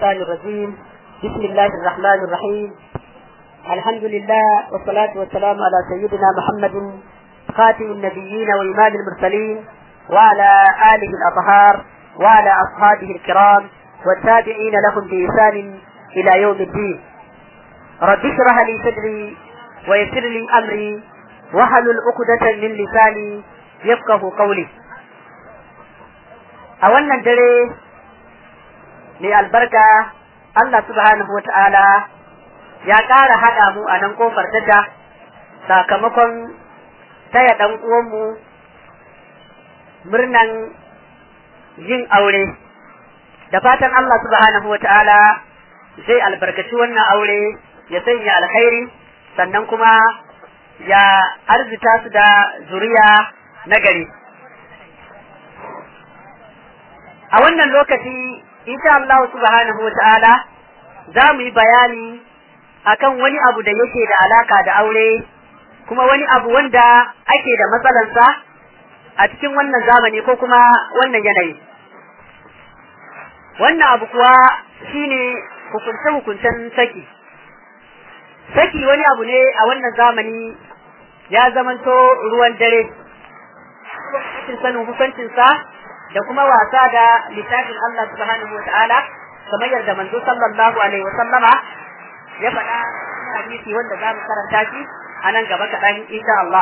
الشيطان الرجيم بسم الله الرحمن الرحيم الحمد لله والصلاة والسلام على سيدنا محمد خاتم النبيين وإمام المرسلين وعلى آله الأطهار وعلى أصحابه الكرام والتابعين لهم بإحسان إلى يوم الدين رب اشرح لي صدري ويسر لي أمري واحلل عقدة من لساني يفقه قولي a wannan dare mai albarka Allah subhanahu wa ta'ala ya ƙara haɗa mu a nan ƙofar tasha sakamakon taya ɗan uwanmu murnan yin aure da fatan Allah subhanahu wa ta'ala zai albarkaci wannan aure ya sanya alkhairi sannan kuma ya arzita su da zuriya na gari. a wannan lokaci insha Allah subhanahu wa ta'ala za mu yi bayani akan wani abu da yake da alaka da aure kuma wani abu wanda ake da matsalansa a cikin wannan zamani ko kuma wannan yanayi wannan abu kuwa shine hukunce-hukuncen saki saki wani abu ne a wannan zamani ya zamanto ruwan dare sanin hukuncinsa da kuma wasa da littafin Allah subhanahu wa ta'ala kamar yadda manzo sallallahu alaihi wa sallama ya faɗa hadisi wanda za mu karanta shi a nan gaba kaɗan insha Allah.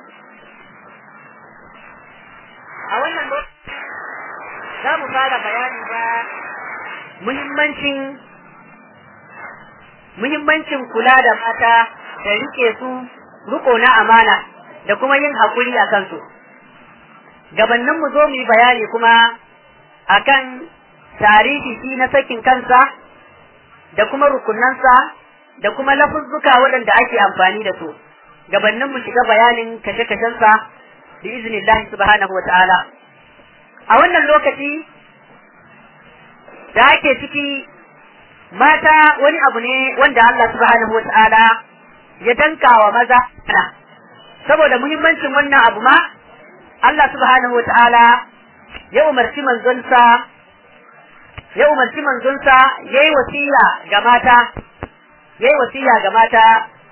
A wannan lokaci za mu fara bayani da muhimmancin muhimmancin kula da mata da rike su riko na amana da kuma yin haƙuri a kansu. gabannin mu zo mu yi bayani kuma akan tarihi shi na sakin kansa da kuma rukunansa da kuma lafuzzuka waɗanda ake amfani da su gabannin mu shiga bayanin kashe-kashensa bi iznillah subhanahu wa ta'ala a wannan lokaci da ake ciki mata wani abu ne wanda Allah subhanahu wa ta'ala ya danka wa maza saboda muhimmancin wannan abu ma Allah subhanahu wata'ala ya umarci manzonsa ya umarci manzonsa yayi wasiya ga mata yayi wasiya ga mata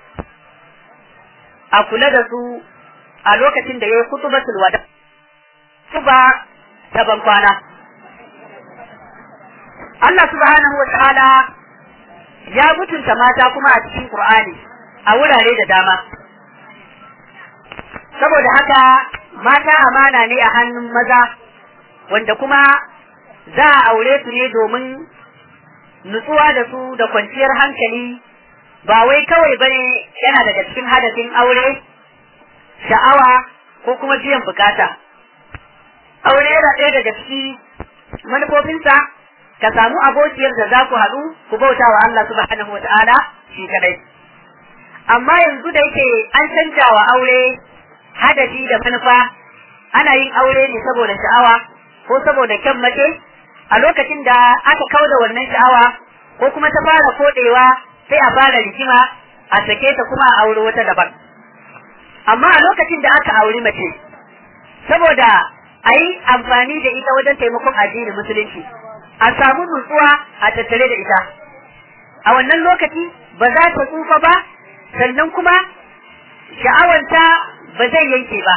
a kula da su a lokacin da yayi kutubatul wada kuba ta bankwana Allah subhanahu wata'ala ya mutunta mata kuma a cikin Qur'ani a wurare da dama saboda haka mata amana ne a hannun maza wanda kuma za a aure su ne domin nutsuwa da su da kwanciyar hankali ba wai kawai bane yana daga cikin hadafin aure sha'awa ko kuma biyan bukata aure yana ɗaya daga ciki manufofinsa ka samu abokiyar da za ku haɗu ku bauta wa Allah subhanahu wa ta'ala shi kadai amma yanzu da yake an canja wa aure hadafi da manufa ana yin aure ne saboda sha'awa ko saboda kyan mace a lokacin da aka kauda wannan sha'awa ko kuma ta fara kodewa sai a fara rigima a sake ta kuma a aure wata daban amma a lokacin da aka auri mace saboda a yi amfani da ita wajen taimakon addinin musulunci a samu nutsuwa a tattare da ita a wannan lokaci ba za ta tsufa ba sannan kuma sha'awanta ba zai yanke ba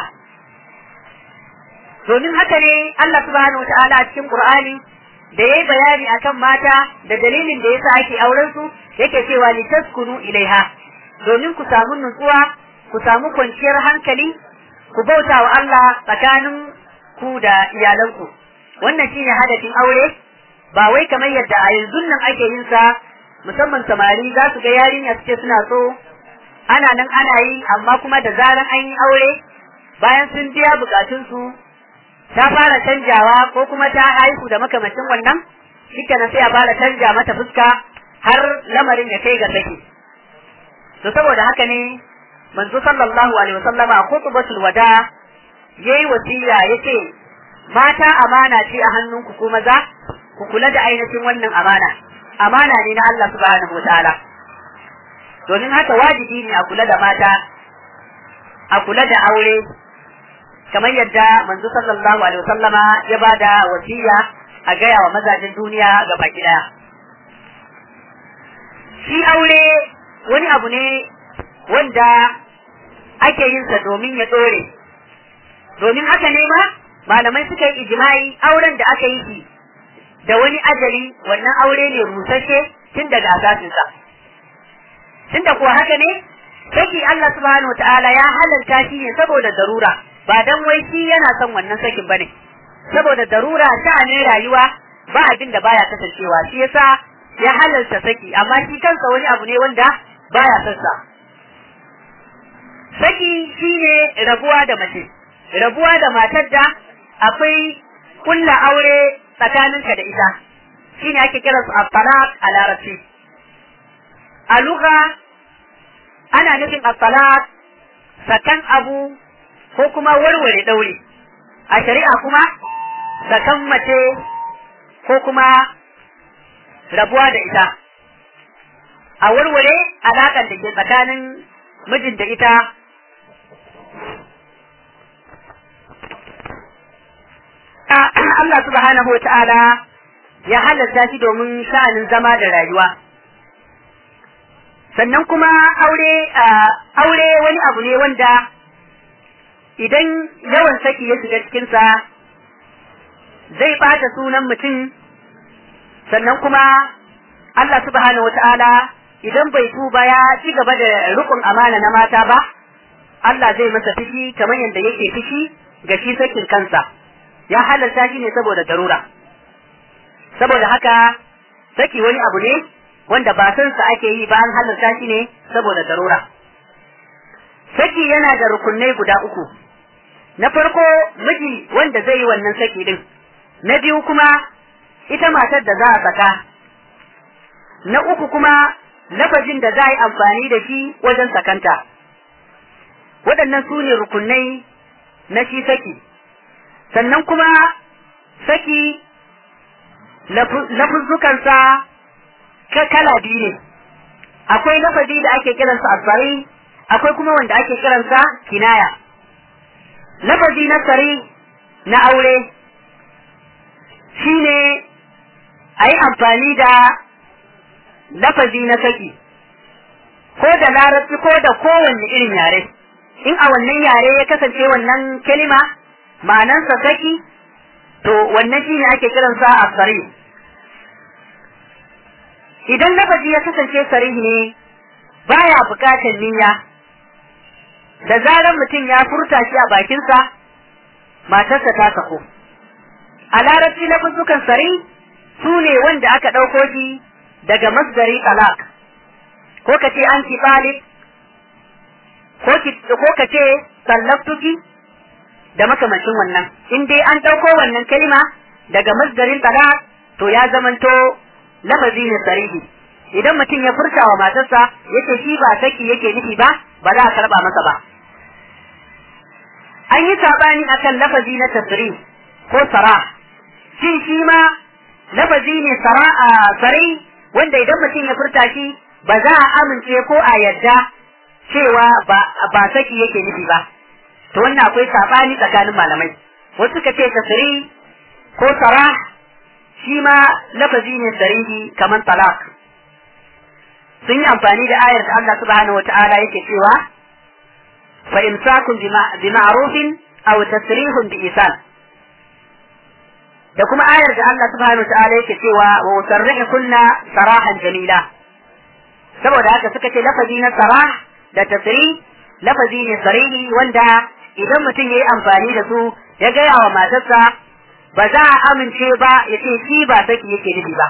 domin haka ne Allah subhanahu wataala a cikin Qur'ani da yayi bayani akan mata da dalilin da yasa ake auren su yake cewa li taskunu ilaiha domin ku samu nutsuwa ku samu kwanciyar hankali ku bauta wa Allah tsakanin ku da iyalanku wannan shine hadafin aure ba wai kamar yadda a yanzu nan ake yin sa musamman samari za su ga yarinya suke suna so ana nan ana yi amma kuma da zaran an yi aure bayan sun biya bukatunsu ta fara canjawa ko kuma ta haihu da makamacin wannan shikenan sai a fara canja mata fuska har lamarin ya kai ga saki to saboda haka ne manzo sallallahu alaihi wasallama a khutbatul wada yayi wasiya yace mata amana ce a hannunku ko maza ku kula da ainihin wannan amana amana ne na Allah subhanahu wataala domin haka wajibi ne a kula da mata a kula da aure kamar yadda manzo sallallahu alaihi wasallama ya bada wasiya a gaya wa mazajin duniya ga baki daya shi aure wani abu ne wanda ake yin sa domin ya dore domin haka ne ma malamai suka yi ijma'i auren da aka yi shi da wani ajali wannan aure ne rusashe tun daga asasinsa tun da kuwa haka ne saki Allah subhanahu ta'ala ya halalta shi ne saboda darura ba dan wai shi yana son wannan sakin bane saboda darura sha'anin rayuwa ba abin da baya kasancewa shi yasa ya halalta saki amma shi kansa wani abu ne wanda baya son sa saki shine rabuwa da mace rabuwa da matar da akwai kulla aure tsakaninka da ita shine ake kira su at-talaq a larabci a lugha ana nufin at-talaq sakan abu ko kuma warware daure a shari'a kuma sakan mace ko kuma rabuwa da ita a warware alaƙar da ke tsakanin mijin da ita Allah subhanahu wa ta'ala ya halatta shi domin sha'anin zama da rayuwa sannan kuma aure aure wani abu ne wanda idan yawan saki ya shiga cikinsa zai bata sunan mutum sannan kuma Allah subhanahu wa ta'ala idan bai tuba ya ci gaba da rukun amana na mata ba Allah zai masa fishi kamar yadda yake fishi ga shi sakin kansa ya halarta shi ne saboda darura saboda haka saki wani abu ne wanda ba san sa ake yi ba an halarta shi ne saboda darura saki yana da rukunai guda uku na farko miji wanda zai yi wannan saki din na biyu kuma ita matar da za a saka na uku kuma lafazin da za a yi amfani da shi wajen sakanta waɗannan su ne rukunai na shi saki sannan kuma saki lafuzzukansa ka kala biyu ne akwai lafazi da ake kiransa asari akwai kuma wanda ake kiransa kinaya lafazi na sari na aure shine a yi amfani da lafazi na saki ko da larabci ko da kowanne irin yare in a wannan yare ya kasance wannan kalima ma'anansa saki to wannan shine ake kiransa asari idan lafazi ya kasance sarihi ne baya bukatar niyya da zarar mutum ya furta shi a bakinsa matarsa ta sako a larabci lafuzzukan sari su ne wanda aka ɗauko shi daga masdari talak ko ka ce an talib ko ka ce sallaftuki da makamancin wannan in dai an ɗauko wannan kalma daga masdarin talak to ya zamanto lafazi ne sarihi idan mutum ya furta wa matarsa yace shi ba saki yake nufi ba ba za a karba masa ba an yi sabani akan lafazi na tasrih ko sara shin shi ma lafazi ne sara a sari wanda idan mutum ya furta shi ba za a amince ko a yadda cewa ba ba saki yake nufi ba to wannan akwai sabani tsakanin malamai wasu ka ce tasrih ko sara shi ma lafazi ne sarihi kamar talak sun yi amfani da ayar da Allah subhanahu wata'ala yake cewa fa imsakun bi ma'rufin aw tasrihun bi isan da kuma ayar da Allah subhanahu wata'ala yake cewa wa usarrihu kunna sarahan jamila saboda haka suka ce lafazi na sarah da tasrih lafazi ne sarihi wanda idan mutum yayi amfani da su ya gaya wa matarsa ba za a amince ba ya ce shi ba saki yake nufi ba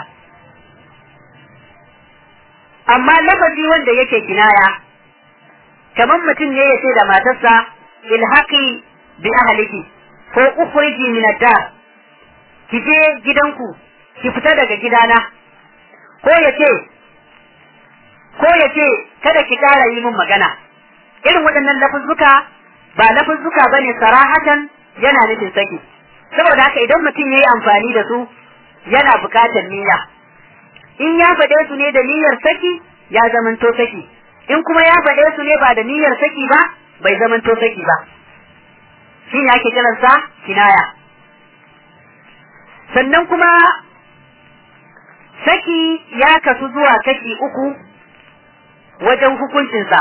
amma lafazi wanda yake kinaya kamar mutum ne ya ce da matarsa ilhaqi bi ahliki ko ukhriji min ad-dar ki je gidanku ki fita daga gidana ko ya ce ko ya ce kada ki ƙara yi min magana irin waɗannan lafuzzuka ba lafuzzuka bane sarahatan yana nufin saki saboda haka idan mutum ya yi amfani da su yana bukatar niyya in ya faɗe su ne da niyyar saki ya zamanto saki in kuma ya faɗe su ne ba da niyyar saki ba bai zamanto saki ba shi ne ake kiransa kinaya sannan kuma saki ya kasu zuwa kashi uku wajen hukuncinsa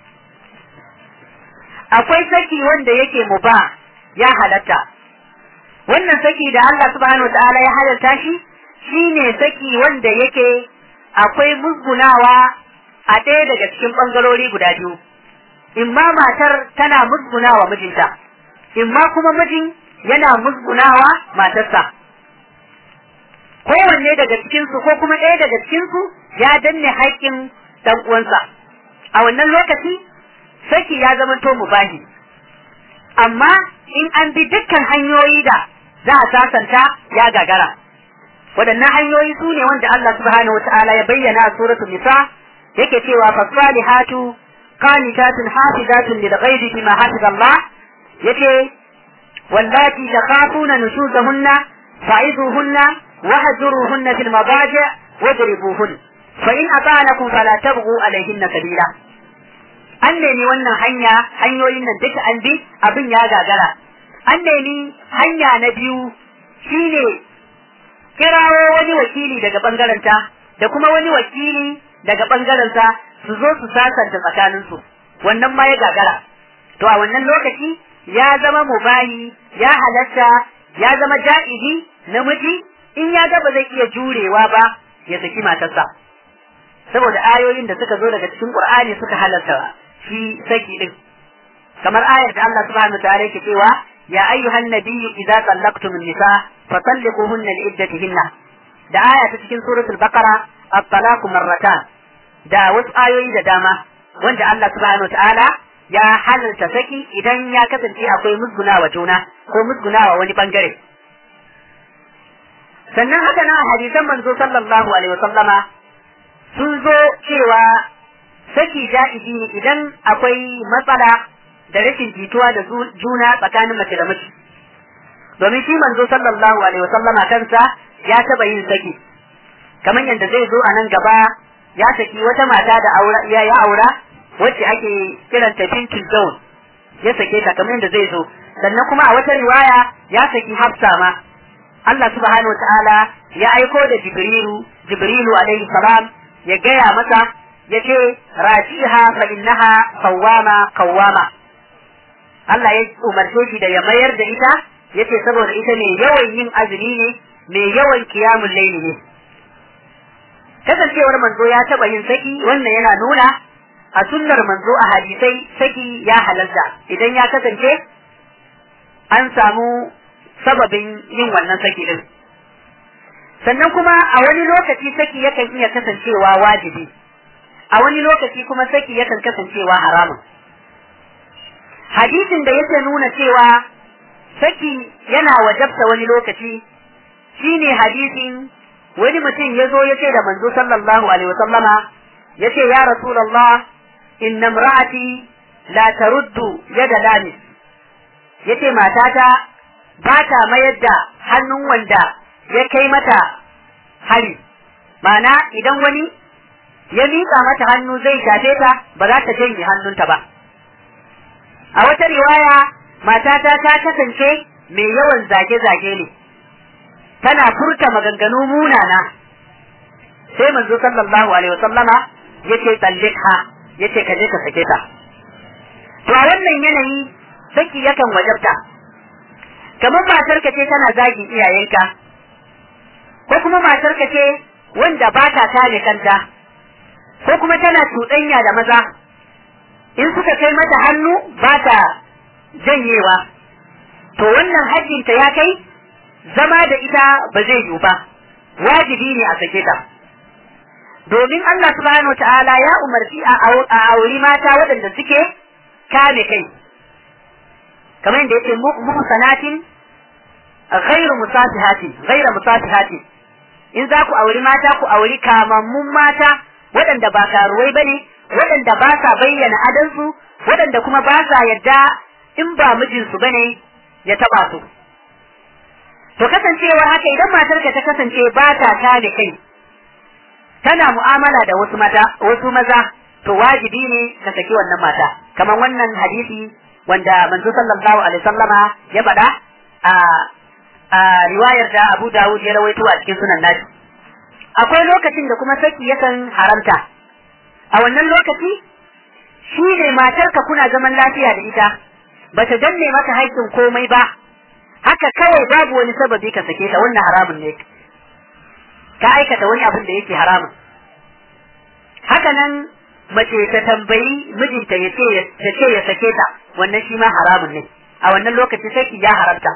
akwai saki wanda yake muba ya halatta wannan saki da Allah subhanahu ta'ala ya halatta shi shine saki wanda yake akwai musgunawa a ɗaya daga cikin ɓangarori guda biyu imma matar tana musgunawa mijinta imma kuma mijin yana musgunawa matarsa kowanne daga cikinsu ko kuma ɗaya daga cikinsu ya danne haƙƙin ɗan uwansa a wannan lokaci saki ya zama to mubahi amma in an bi dukkan hanyoyi da za a sasanta ya gagara waɗannan hanyoyi su ne wanda Allah subhanahu wata'ala ya bayyana a suratul nisa yake cewa fasalihatu qanitatun hafizatun lil ghaibi bima hafiza Allah yace wallati takhafuna nushuzahunna fa'izuhunna wahjuruhunna fil madaji' wadribuhunna fa in ata'anakum fala tabghu alayhinna sabila an nemi wannan hanya hanyoyin nan duka an bi abin ya gagara an nemi hanya na biyu shine kirawo wani wakili daga bangaranta da kuma wani wakili daga bangaranta su zo su sasanta tsakaninsu wannan ma ya gagara to a wannan lokaci ya zama mubahi ya halatta ya zama ja'izi namiji in ya ga ba zai iya jurewa ba ya saki matarsa saboda ayoyin da suka zo daga cikin Qur'ani suka halarta shi saki din kamar ayar da Allah subhanahu wa ta'ala yake cewa ya ayyuhan nabiyyu idza tallaqtum an-nisa fatalliquhunna li'iddatihinna da aya ta cikin suratul baqara at-talaq marratan da wasu ayoyi da dama wanda Allah subhanahu wa ta'ala ya halarta saki idan ya kasance akwai musgunawa juna ko musgunawa wani bangare sannan haka na hadisan manzo sallallahu alaihi wa sallama sun zo cewa saki ja'izi ne idan akwai matsala da rashin jituwa da juna tsakanin mace da miji domin shi manzo sallallahu alaihi wasallama kansa ya taba yin saki kamar yadda zai zo a nan gaba ya saki wata mata da aura ya ya aura wacce ake kiranta bintul zaun ya sake ta kamar yadda zai zo sannan kuma a wata riwaya ya saki hafsa ma Allah subhanahu wa ta'ala ya aiko da jibrilu jibrilu alaihi salam ya gaya masa ya ce rajiha fa innaha qawwama qawwama Allah ya umarce shi da ya mayar da ita yace saboda ita ne yawan yin azumi ne mai yawan kiyamun laili ne kasancewar manzo ya taba yin saki wannan yana nuna a sunnar manzo a hadisai saki ya halalta idan ya kasance an samu sababin yin wannan saki din sannan kuma a wani lokaci saki yakan iya kasancewa wajibi a wani lokaci kuma saki yakan kasancewa haramun hadisin da yake nuna cewa saki yana wajabta wani lokaci shine hadisin wani mutum ya zo ya ce da manzo sallallahu alaihi wasallama ya ce ya rasulallah inna imra'ati la taruddu yada lamis ya ce matata ba ta mayar da hannun wanda ya kai mata hari mana idan wani ya miƙa mata hannu zai shafe ta ba za ta janye hannunta ba a wata riwaya matata ta kasance mai yawan zage-zage ne tana furta maganganu munana sai manzo sallallahu alaihi wasallama yace tallika yace ka je ka sake ta to a wannan yanayi saki yakan wajabta kamar matar ka ce tana zagin iyayenka ko kuma matar ka ce wanda ba ta kare kanta ko kuma tana cuɗanya da maza in suka kai mata hannu ba ta janyewa to wannan hajjinta ya kai zama da ita ba zai yiwu ba wajibi ne a sake ta domin Allah subhanahu ta'ala ya umarci a auri mata waɗanda suke kame kai kamar yadda yake muhsanatin ghairu musafihatin ghairu musafihatin in za ku auri mata ku auri kamammun mata waɗanda ba karuwai bane waɗanda ba sa bayyana adansu waɗanda kuma ba sa yadda in ba mijinsu bane ya taba su to kasancewa haka idan matarka ta kasance ba ta kame kai tana mu'amala da wasu mata wasu maza to wajibi ne ka saki wannan mata kamar wannan hadisi wanda manzo sallallahu alaihi sallama ya faɗa a a riwayar da Abu Dawud ya rawaito a cikin sunan nashi akwai lokacin da kuma saki yakan haramta a wannan lokaci shi ne matarka kuna zaman lafiya da ita ba ta danne maka haƙƙin komai ba haka kawai babu wani sababi ka sake ta wannan haramun ne ka aikata wani abin da yake haramun haka nan mace ta tambayi mijinta ya ce ya ce ya sake ta wannan shi ma haramun ne a wannan lokaci sai ki ya haramta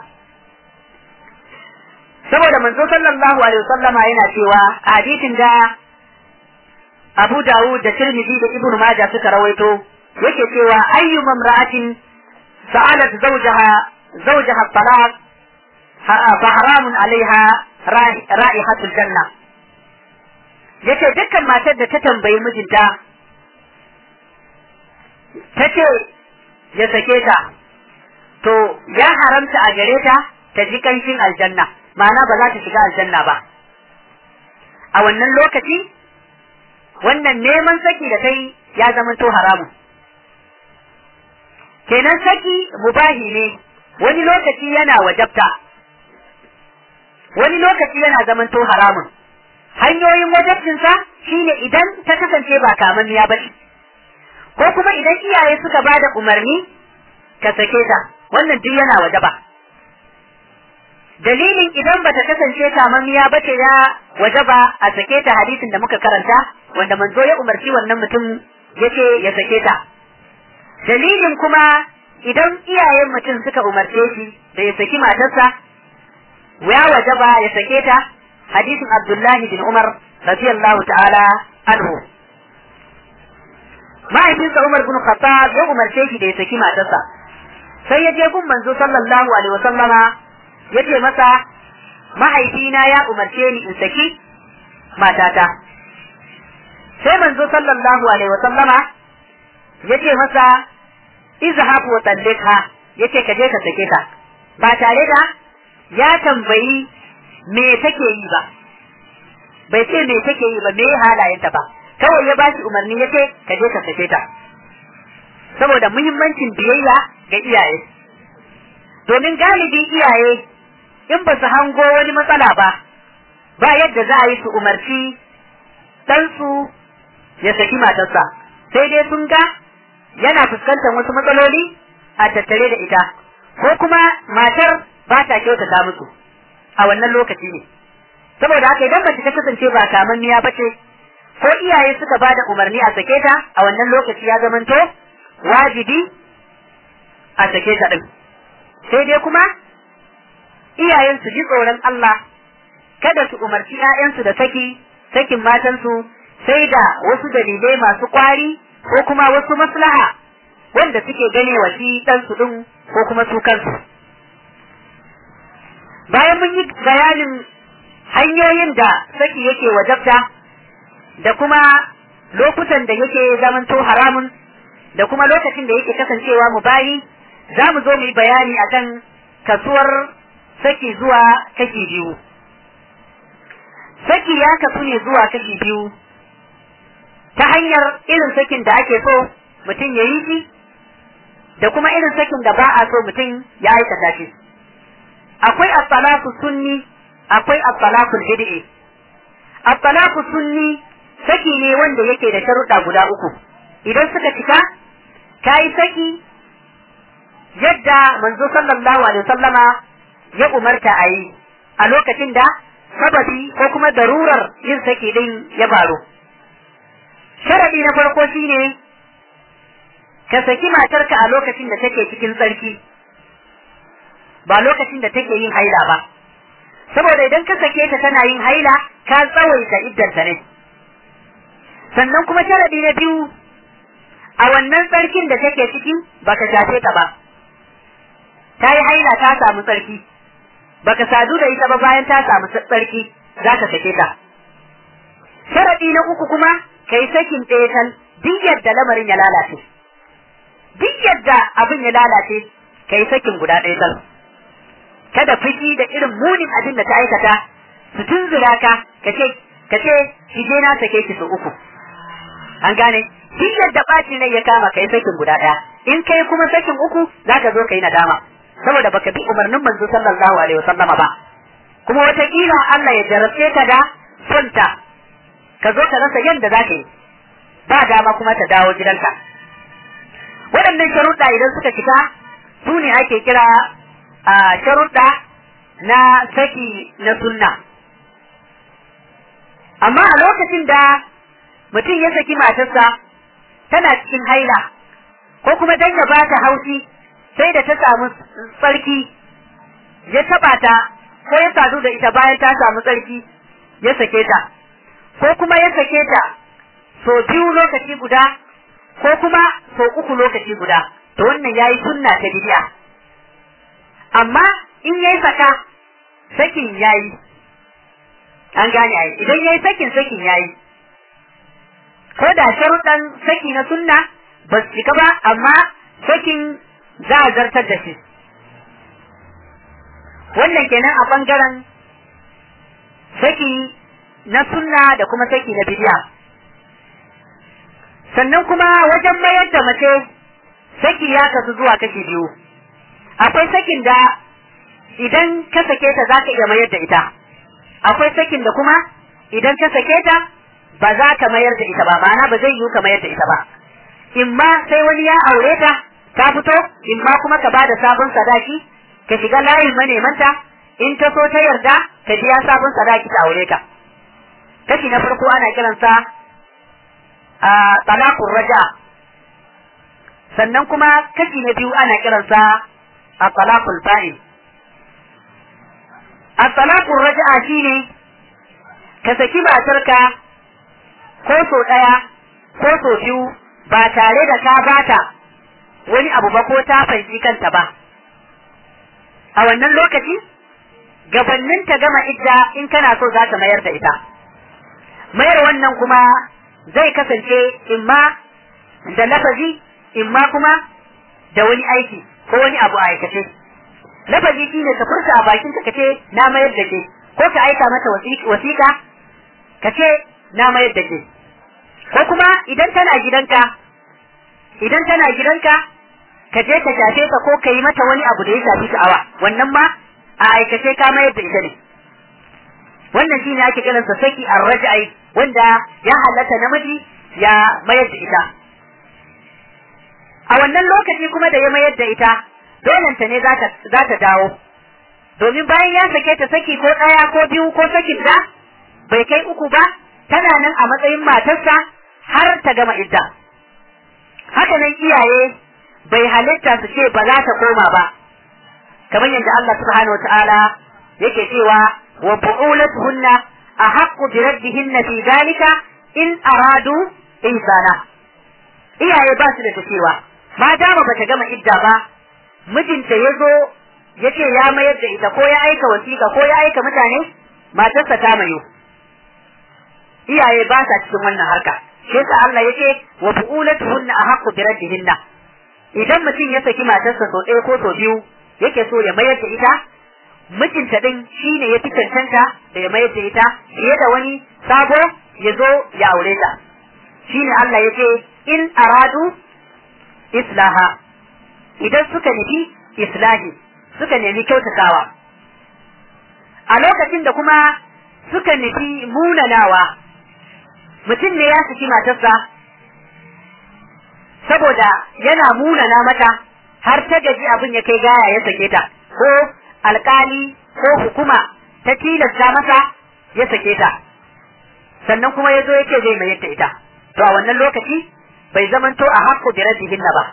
saboda manzo sallallahu alaihi wasallama yana cewa a hadisin da Abu Dawud da Tirmidhi da Ibn Majah suka rawaito yake cewa ayyu mamra'atin sa'alat zawjaha zawjaha talaq fa haramun alaiha ra'ihatul janna yace dukkan matar da ta tambayi mijinta ta ce ya sake ta to ya haramta a gare ta ta ji kanshin aljanna ma'ana ba za ta shiga aljanna ba a wannan lokaci wannan neman saki da kai ya zama to haramun kenan saki mubahi ne wani lokaci yana wajabta wani lokaci yana zaman to haramun hanyoyin wajabcinsa shine idan ta kasance ba kamanniya ba ko kuma idan iyaye suka bada umarni ka sake ta wannan duk yana wajaba dalilin idan bata kasance kamammiya ba ce ya wajaba a sake ta hadisin da muka karanta wanda manzo ya umarci wannan mutum yace ya sake ta dalilin kuma idan iyayen mutum suka umarce shi da ya saki matarsa ya wajaba ya sake ta hadisin Abdullahi bin Umar radiyallahu ta'ala anhu mahaifinsa Umar bin Khattab ya umarce shi da ya saki matarsa sai ya je gun manzo sallallahu alaihi wasallama ya ce masa mahaifina ya umarce ni in saki matata sai manzo sallallahu alaihi wasallama ya ce masa izhab wa tallika yace ka je ka sake ta ba tare da ya tambayi me take yi ba bai ce me take yi ba me halayenta ba kawai ya bashi umarni yace ka je ka sake ta saboda muhimmancin biyayya ga iyaye domin galibin iyaye in ba su hango wani matsala ba ba yadda za a yi su umarci ɗansu ya saki matarsa sai dai sun ga yana fuskantar wasu matsaloli a tattare da ita ko kuma matar ba ta kyautata musu a wannan lokaci ne saboda haka idan mace ta kasance ba kamanniya ba ce ko iyaye suka ba da umarni a sake ta a wannan lokaci ya zamanto wajibi a sake ta din sai dai kuma iyayen su ji tsoron Allah kada su umarci 'ya'yansu da saki sakin matansu sai da wasu dalilai masu kwari ko kuma wasu maslaha wanda suke gane wa shi ɗansu ɗin ko kuma su kansu. Bayan mun yi bayanin hanyoyin da saki yake wajabta da kuma lokutan da yake zamanto haramun da kuma lokacin da yake kasancewa mu bayi za mu zo mu yi bayani akan kasuwar saki zuwa kashi biyu. Saki ya kasu ne zuwa kashi biyu ta hanyar irin sakin da ake so mutum ya yi shi da kuma irin sakin da ba a so mutum ya aikata shi akwai at-talaqu sunni akwai at-talaqu bid'i at-talaqu sunni saki ne wanda yake da sharuɗa guda uku idan suka cika kai saki yadda manzo sallallahu alaihi wasallama ya umarta a yi a lokacin da sababi ko kuma darurar yin saki din ya faru sharadi na farko shine ka saki matarka a lokacin da take cikin tsarki ba lokacin da take yin haila ba saboda idan ka sake ta tana yin haila ka tsawaita iddanta ne sannan kuma sharadi na biyu a wannan tsarkin da take ciki baka shafe ta ba ta yi haila ta samu tsarki baka sadu da ita ba bayan ta samu tsarki za ka sake ta sharadi na uku kuma kai sakin ɗaya kan duk yadda lamarin ya lalace duk yadda abin ya lalace kai sakin guda ɗaya kan kada fushi da irin munin abin da ta aikata su tunzura ka kace kace ki je na sake ki su uku an gane duk yadda ɓaci ne ya kama kai sakin guda ɗaya in kai kuma sakin uku zaka zo kai nadama saboda baka bi umarnin manzo sallallahu alaihi wasallama ba kuma wataƙila Allah ya jarabce ka da sonta ka zo ka rasa yadda za ka yi ba dama kuma ta dawo gidanka waɗannan sharuɗa idan suka cika su ne ake kira a sharuɗa na saki na sunna amma a lokacin da mutum ya saki matarsa tana cikin haila ko kuma dan ya bata haushi sai da ta samu tsarki ya taba ta ko ya sadu da ita bayan ta samu tsarki ya sake ta ko kuma ya sake ta so biyu lokaci guda ko kuma so uku lokaci guda to wannan yayi sunna ta bid'a amma in yayi saka sakin yayi an gane ai idan yayi sakin sakin yayi ko da sharuɗan saki na sunna ba su cika ba amma sakin za a zartar da shi wannan kenan a ɓangaren saki na sunna da kuma saki na bidiya sannan kuma wajen mayar da mace saki ya kasu zuwa kashi biyu akwai sakin da idan ka sake ta za ka iya mayar da ita akwai sakin da kuma idan ka sake ta ba za ka mayar da ita ba ma'ana ba zai yiwu ka mayar da ita ba in ma sai wani ya aure ta ta fito in ma kuma ka bada sabon sadaki ka shiga layin manemanta in ta so ta yarda ka biya sabon sadaki ta aure ka kashi na farko ana kiransa a talaqur raja sannan kuma kashi na biyu ana kiransa a talaqul fa'il a talaqur raja shine ka saki matarka ko so ɗaya ko so biyu ba tare da ka bata wani abu ba ko ta fanci kanta ba a wannan lokaci gabannin ta gama idda in kana so za ka mayar da ita mayar wannan kuma zai kasance imma da lafazi imma kuma da wani aiki ko wani abu a aikace lafazi shine ka furta a bakin ka kace na mayar da ke ko ka aika mata wasiƙa ka ce na mayar da ke ko kuma idan tana gidanka idan tana gidanka ka je ka shafe ta ko ka yi mata wani abu da ya shafi sha'awa wannan ma a aikace ka mayar da ita ne wannan shine ake kiran sa saki arrajai wanda ya halatta namiji ya mayar da ita a wannan lokaci kuma da ya mayar da ita dolenta ne za ta dawo domin bayan ya sake ta saki ko ɗaya ko biyu ko sakin da bai kai uku ba tana nan a matsayin matarsa har ta gama idda haka nan iyaye bai halitta su ce ba za ta koma ba kamar yadda Allah subhanahu wataala yake cewa wa bu'ulatuhunna ahaqqu bi raddihinna fi dhalika in aradu ihsana iyaye ba su da ta cewa ma dama bata gama idda ba mijinta ya zo ya ce ya mayar da ita ko ya aika wasiƙa ko ya aika mutane matarsa ta mayo iyaye ba sa cikin wannan harka shi yasa Allah yake wa bu'ulatuhunna ahaqqu bi raddihinna idan mutum ya saki matarsa so ɗaya ko so biyu yake so ya mayar da ita mijinta din shine ya fi cancanta da ya mayar da ita fiye da wani sabo ya zo ya aure ta shine Allah yake in aradu islaha idan suka nufi islahi suka nemi kyautatawa a lokacin da kuma suka nufi munanawa mutum ne ya saki matarsa saboda yana munana mata har ta gaji abin ya kai gaya ya sake ta ko alkali ko hukuma ta tilasta masa ya sake ta sannan kuma ya zo yake zai mayar da ita to a wannan lokaci bai zamanto a hakku bi raddihinna ba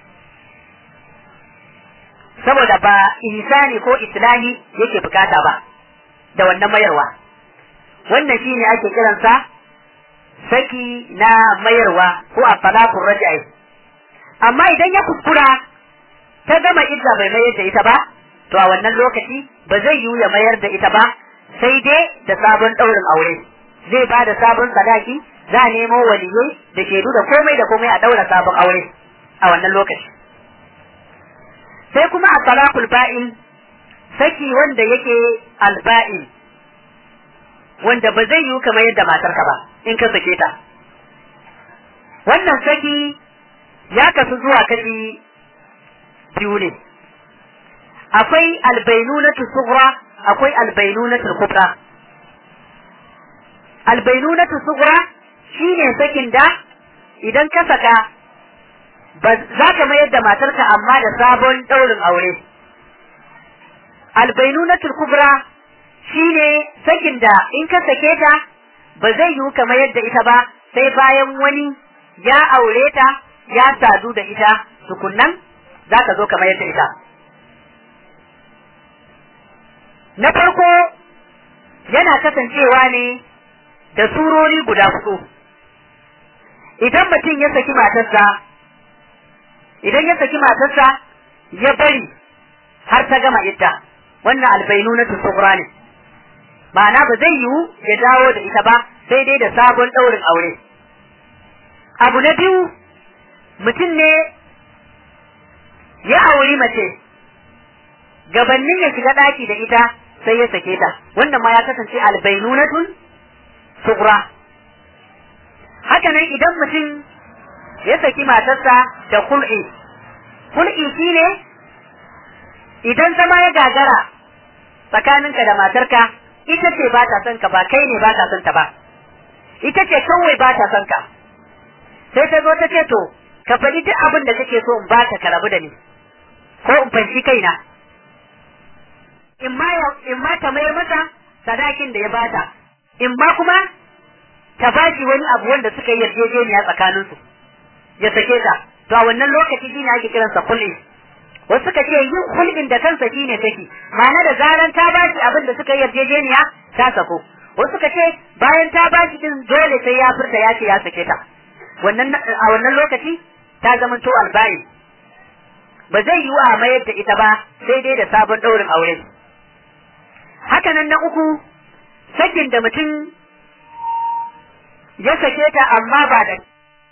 saboda ba ihsani ko islahi yake bukata ba da wannan mayarwa wannan shine ake kiransa saki na mayarwa ko a talaqur raj'i amma idan ya kuskura ta gama idda bai mayar da ita ba to a wannan lokaci ba zai yiwu ya mayar da ita ba sai dai da sabon daurin aure zai ba da sabon sadaki za a nemo waliyai da shaidu da komai da komai a daura sabon aure a wannan lokaci sai kuma a talaqul ba'in saki wanda yake alba'in wanda ba zai yiwu kamar yadda matarka ba in ka sake ta wannan saki ya kasu zuwa kashi biyu ne akwai albainunatu sughra akwai albainunatu kubra albainunatu sughra shine sakin da idan ka saka ba za ka mayar da matarka amma da sabon ɗaurin aure albainunatul kubra shine sakin da in ka sake ta ba zai yiwu ka mayar da ita ba sai bayan wani ya aure ta ya sadu da ita tukunnan za ka zo ka mayar da ita na farko yana kasancewa ne da surori guda hudu idan mutum ya saki matarsa idan ya saki matarsa ya bari har ta gama idda wannan albainu na tusukura ne ma'ana ba zai yiwu ya dawo da ita ba sai dai da sabon ɗaurin aure abu na biyu mutum ne ya auri mace gabannin ya shiga ɗaki da ita sai ya sake ta wannan ma ya kasance albainunatun sugura haka nan idan mutum ya saki matarsa da kul'i kul'i shine idan zama ya gagara tsakaninka da matarka ita ce ba ta son ka ba kai ne ba ta son ta ba ita ce kawai ba ta son ka sai ta zo ta ce to ka faɗi duk abin da kake so in ba ka rabu da ni ko in fanshi kaina in ma in ma ta mayar mata sadakin da ya bata in ma kuma ta bashi wani abu wanda suka yi yarjejeniya tsakaninsu ya sake ta to a wannan lokaci shine ake kiransa kulli wasu suka ce yin hulɗin da kansa shine take ma'ana da zaran ta bashi abin da suka yi yarjejeniya ta sako wasu suka ce bayan ta bashi din dole sai ya furta ya ce ya sake ta wannan a wannan lokaci ta zama to albayi ba zai yi wa mayar da ita ba sai dai da sabon ɗaurin aure haka nan na uku sakin da mutum ya sake ta amma ba da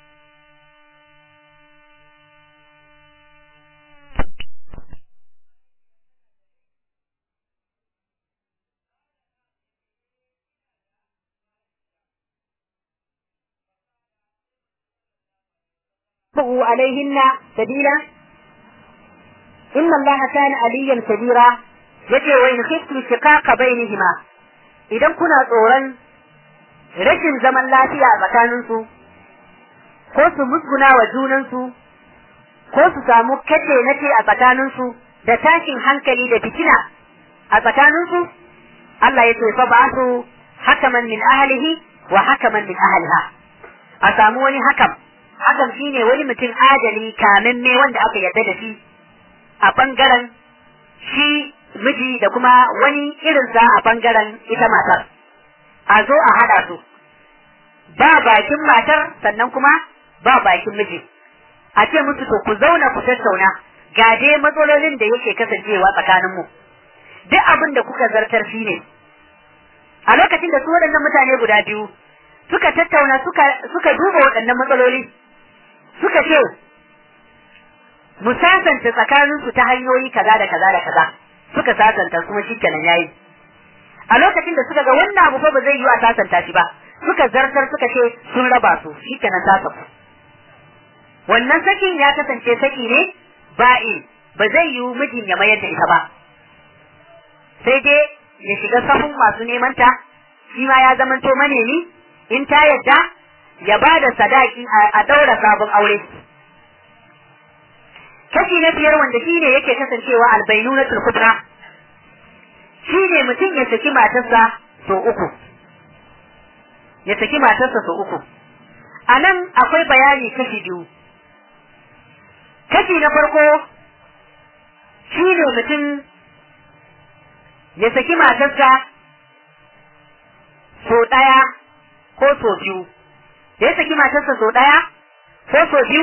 تبغوا عليهن سبيلا إن الله كان عليا كبيرا yace wa in khiftu shiqaqa bainihima idan kuna tsoron rashin zaman lafiya a tsakanin su ko su musguna wa junan su ko su samu kace nace a tsakanin su da tashin hankali da fitina a tsakanin su Allah yace fa ba'athu hakaman min ahlihi wa hakaman min ahliha a samu wani hakam hakan shine wani mutum adali kamin me wanda aka yarda da shi a bangaren shi miji da kuma wani irinsa a bangaren ita matar a zo a haɗa su ba bakin matar sannan kuma ba bakin miji a ce musu to ku zauna ku tattauna ga dai matsalolin da yake kasancewa tsakanin mu duk abin da kuka zartar shi ne a lokacin da su waɗannan mutane guda biyu suka tattauna suka suka duba waɗannan matsaloli suka ce mu sasanta tsakaninsu ta hanyoyi kaza da kaza da kaza suka sasanta kuma shi kenan yayi a lokacin da suka ga wannan abu fa ba zai yi a sasanta shi ba suka zartar suka ce sun raba su shi kenan ta saku wannan sakin ya kasance saki ne ba'i ba zai yi mijin ya mayar da ita ba sai dai ya shiga sahun masu neman ta shi ma ya zamanto manemi in ta yadda ya ba da sadaki a daura sabon aure kashi na biyar wanda shi ne yake kasancewa albainu na tulkubra shi ne mutum ya saki matarsa so uku ya saki matarsa so uku a nan akwai bayani kashi biyu kashi na farko shi ne mutum ya saki matarsa so ɗaya ko so biyu ya saki matarsa so ɗaya ko so biyu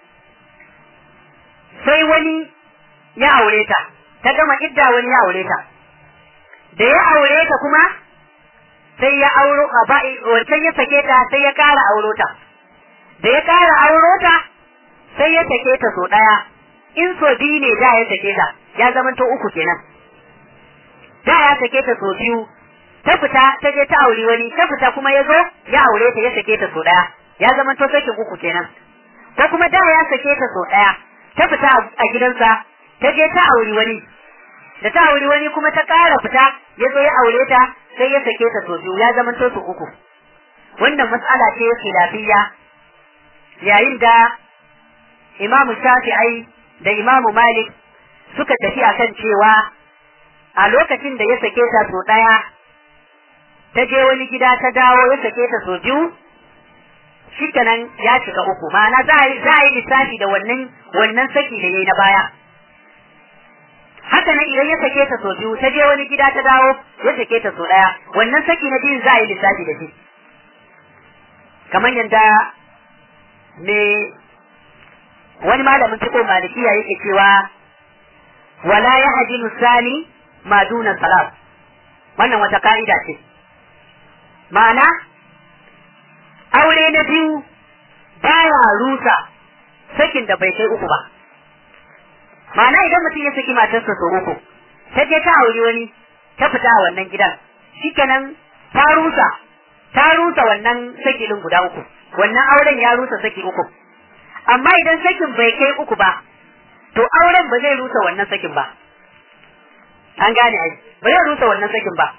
sai wani ya aure ta ta gama idda wani ya aure ta da ya aure ta kuma sai ya auro a ba wancan ya sake ta sai ya ƙara auro ta da ya ƙara auro ta sai ya sake ta so ɗaya in so biyu ne da ya sake ta ya zama to uku kenan da ya sake ta so biyu ta fita ta je ta auri wani ta fita kuma ya zo ya aure ta ya sake ta so ɗaya ya zama to sakin uku kenan ko kuma da ya sake ta so ɗaya ta fita a gidansa ta je ta auri wani da ta auri wani kuma ta ƙara fita ya zo ya aure ta sai ya sake ta so biyu ya zama to su uku wannan mas'ala ce khilafiyya yayin da imamu shafi'ai da imamu malik suka tafi akan cewa a lokacin da ya sake ta so ɗaya ta je wani gida ta dawo ya sake ta so biyu shikenan ya shiga uku ma'ana za a yi lissafi da wannan wannan saki da yayi na baya haka nan idan ya sake ta so biyu ta je wani gida ta dawo ya sake ta so ɗaya wannan saki na biyun za a yi lissafi da shi kamar yadda me wani malamin fiko malikiya yake cewa wala ya hajinu sani ma duna salat wannan wata ka'ida ce ma'ana aure na biyu baya rusa sakin da bai kai uku ba ma'ana idan mutum ya saki matarsa sau uku ta je ta auri wani ta fita a wannan gidan shikenan ta rusa ta rusa wannan sakilin guda uku wannan auren ya rusa saki uku amma idan sakin bai kai uku ba to auren ba zai rusa wannan sakin ba an gane ai ba zai rusa wannan sakin ba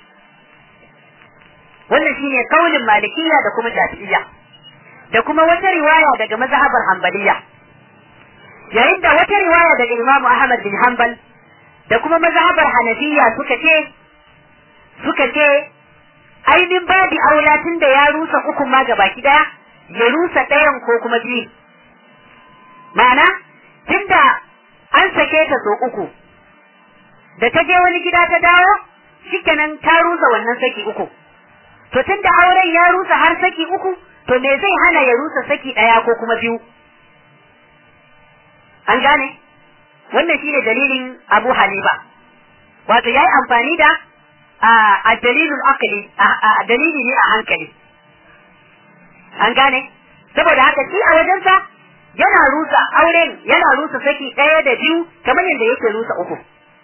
wannan shine kaulin malikiya da kuma shafi'iyya da kuma wata riwaya daga mazhabar hanbaliya yayin da wata riwaya daga imamu ahmad bin hanbal da kuma mazhabar hanafiya suka ce suka ce ainihin babi aula tun da ya rusa ukun ma gabaki daya ya rusa ɗayan ko kuma biyu ma'ana tunda an sake ta so uku da ta je wani gida ta dawo shikenan ta rusa wannan saki uku to tunda auren ya rusa har saki uku to me zai hana ya rusa saki ɗaya ko kuma biyu an gane wannan shine dalilin Abu Hanifa wato yayi amfani da a dalilul aqli a dalili ne a hankali an gane saboda haka shi a wajensa yana rusa auren yana rusa saki ɗaya da biyu kamar yadda yake rusa uku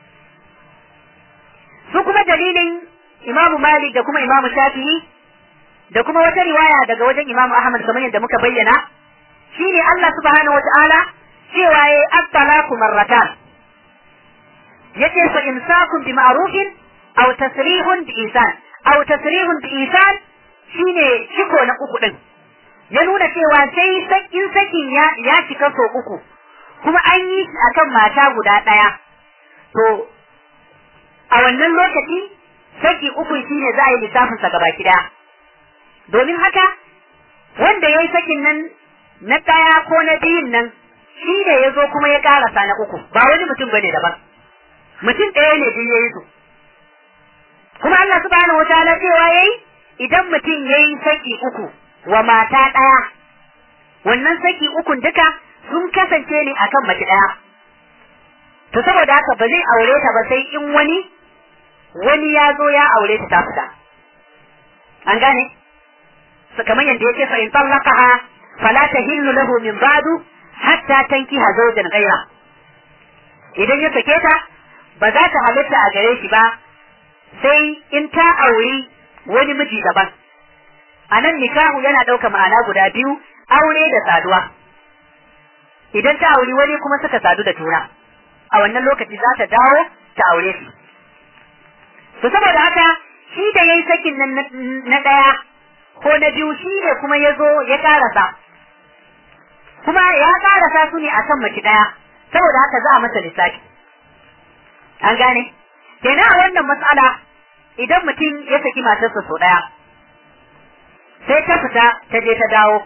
su kuma dalilin imamu malik da kuma imamu shafi'i da kuma wata riwaya daga wajen imamu ahmad kamar yadda muka bayyana shine Allah subhanahu wata'ala cewa yayi at-talaqu marratan yace fa imsakun bi ma'rufin aw tasrihun bi ihsan aw tasrihun bi ihsan shine ciko na uku din ya nuna cewa sai sakin sakin ya ya cika so uku kuma an yi shi akan mata guda ɗaya to a wannan lokaci saki uku shine za a yi lissafin sa gaba ɗaya domin haka wanda ya yi sakin nan na ɗaya ko na biyun nan shi ne ya zo kuma ya ƙarasa na uku ba wani mutum bane daban mutum ɗaya ne biyu ya yi su kuma Allah subhanahu wataala cewa yayi idan mutum yayi saki uku wa mata ɗaya wannan saki ukun duka sun kasance ne akan mace ɗaya to saboda haka ba zai aure ta ba sai in wani wani ya zo ya aure ta ta fita an gane kamar yadda yake fa in tallaqaha fala tahillu lahu min ba'du hatta tankiha zawjan ghayra idan ya sake ta ba za ta halitta a gare shi ba sai in ta auri wani miji daban a nan nikahu yana ɗauka ma'ana guda biyu aure da saduwa idan ta auri wani kuma suka sadu da juna a wannan lokaci za ta dawo ta aure shi to saboda haka shi da yayi sakin nan na ɗaya ko na biyu shi ne kuma ya zo ya karasa kuma ya karasa su ne akan mace ɗaya saboda haka za a masa lissafi an gane kenan a wannan matsala idan mutum ya saki matarsa sau ɗaya sai ta fita ta je ta dawo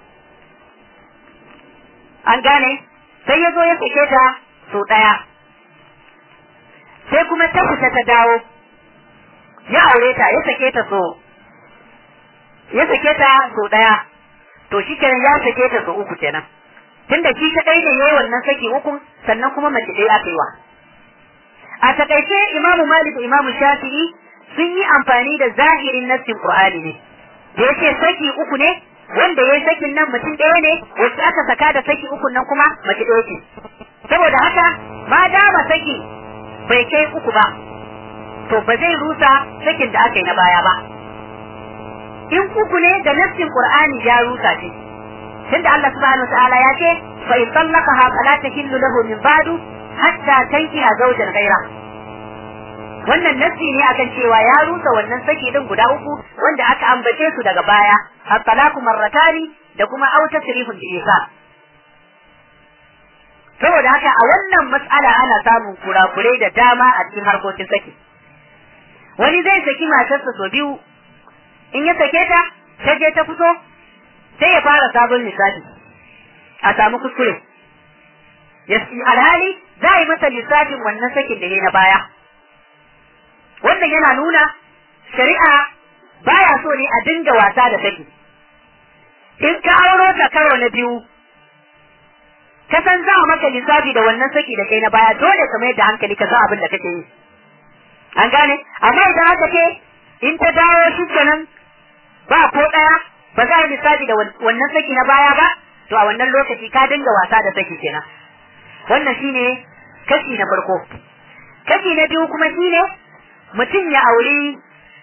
an gane sai ya zo ya sake ta sau ɗaya sai kuma ta fita ta dawo ya aure ta ya sake ta so ya sake ta sau ɗaya to shi kenan ya sake ta sau uku kenan tunda shi ta ne yayi wannan saki uku sannan kuma mace ɗaya aka yi wa a takaice imamu malik da imamu shafi'i sun yi amfani da zahirin nassin qur'ani ne da yake saki uku ne wanda yayi sakin nan mutum ɗaya ne wacce aka saka da saki uku nan kuma mace ɗaya ce saboda haka ma dama saki bai kai uku ba to ba zai rusa sakin da aka yi na baya ba in uku ne da nassin qur'ani ya rusa shi tunda Allah subhanahu wataala ya ce fa in tallaqaha fala tahillu lahu min ba'du hatta tankiha zawjan ghayra wannan nassi ne akan cewa ya rusa wannan saki din guda uku wanda aka ambace su daga baya at-talaqu marratani da kuma aw tasrihun bi ihsan saboda haka a wannan mas'ala ana samun kurakurai da dama a cikin harkokin saki wani zai saki matarsa so biyu in ya sake ta ta je ta fito sai ya fara sabon lissafi a samu kuskure alhali za a yi masa lissafin wannan sakin da ya na baya wannan yana nuna shari'a baya so ne a dinga wasa da saki in ka auro ta karo na biyu ka san za a maka lissafi da wannan saki da kai na baya dole ka mai da hankali ka san abin da kake yi an gane amma idan aka ce in ta dawo shi kenan ba ko daya ba za a yi lissafi da wannan saki na baya ba to a wannan lokaci ka dinga wasa da saki kenan wannan shine kashi na farko kashi na biyu kuma shine mutum ya auri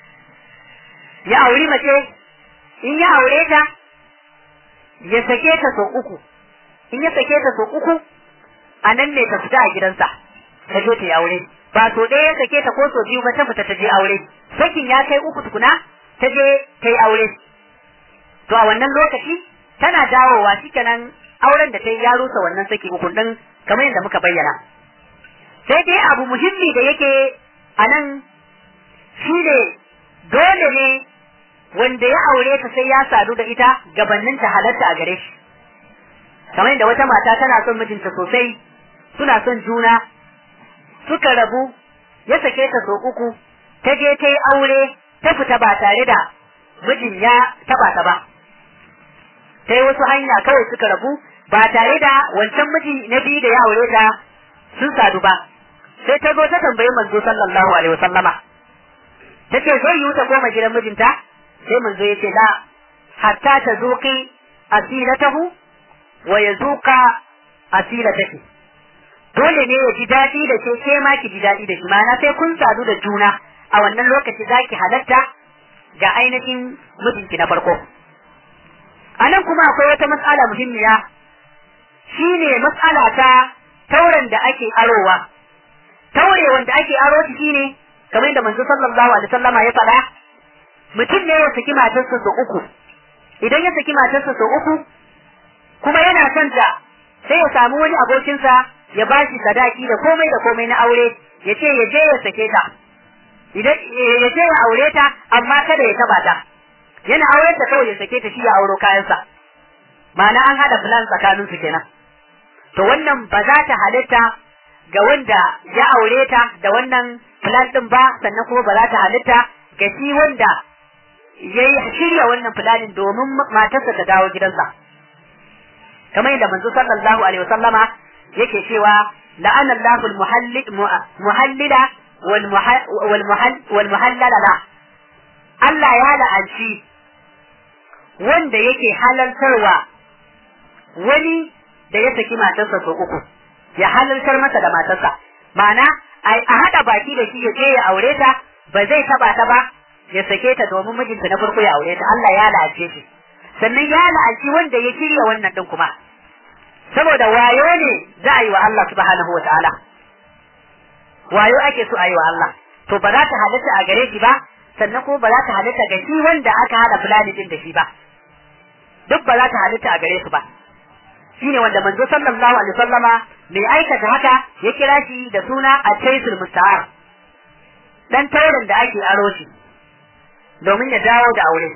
ya auri mace in ya aure ta ya sake ta sau uku in ya sake ta sau uku a nan ne ta fita a gidansa ta je ta yi aure ba so ɗaya ya sake ta ko so biyu ba ta fita ta je aure sakin ya kai uku tukuna ta je ta yi aure to a wannan lokaci tana dawowa shikenan auren da ta yi ya rusa wannan saki uku din kamar yadda muka bayyana sai dai abu muhimmi da yake a nan shi ne dole ne wanda ya aure ta sai ya sadu da ita gabanin ta halatta a gare shi kamar yadda wata mata tana son mijinta sosai suna son juna suka rabu ya sake ta so uku ta je ta yi aure ta fita ba tare da mijin ya taba ta ba ta yi wasu hanya kawai suka rabu ba tare da wancan miji na biyu da ya aure ta sun sadu ba sai ta zo ta tambayi manzo sallallahu alaihi wasallama ta ce zai yi ta koma gidan mijinta sai manzo ya ce la hatta ta zuƙi asilatahu wa ya zuƙa asilataki dole ne ya ji daɗi da ke ke ma ki ji daɗi da shi ma'ana sai kun sadu da juna a wannan lokaci za ki halatta ga ainihin mijinki na farko a nan kuma akwai wata matsala muhimmiya shine matsala ta tauren da ake arowa taure wanda ake aro shi shine kamar da manzo sallallahu alaihi wasallama ya faɗa mutum ne ya saki matarsa sau uku idan ya saki matarsa sau uku kuma yana son ta sai ya samu wani abokinsa ya ba shi sadaki da komai da komai na aure ya ce ya je ya sake ta idan ya je ya aure ta amma kada ya taba ta yana auren ta kawai ya sake ta shi ya auro kayansa ma'ana an hada plan tsakanin su kenan to wannan ba za ta halitta ga wanda ya aure ta da wannan plan din ba sannan kuma ba za ta halitta ga shi wanda ya shirya wannan planin domin matarsa ta dawo gidansa kamar yadda manzo sallallahu alaihi wasallama yake cewa la'ana Allahu al-muhallila wal muhallala la Allah ya la'anci wanda yake halaltarwa wani da ya saki matarsa sau uku ya halaltar masa da matarsa ma'ana a haɗa baki da shi ya je ya aure ta ba zai taba ta ba ya sake ta domin mijinta na farko ya aure ta Allah ya la'ace shi sannan ya la'anci wanda ya shirya wannan din kuma saboda wayo ne za a yi wa Allah subhanahu wa ta'ala wayo ake so a yi wa Allah to ba za ta halatta a gare shi ba sannan kuma ba za ta halatta ga shi wanda aka hada fulani din da shi ba duk ba za ta halatta a gare su ba shine wanda manzo sallallahu alaihi wasallama mai aikata haka ya kira shi da suna at-taysul musta'ar dan taurin da ake aro shi domin ya dawo da aure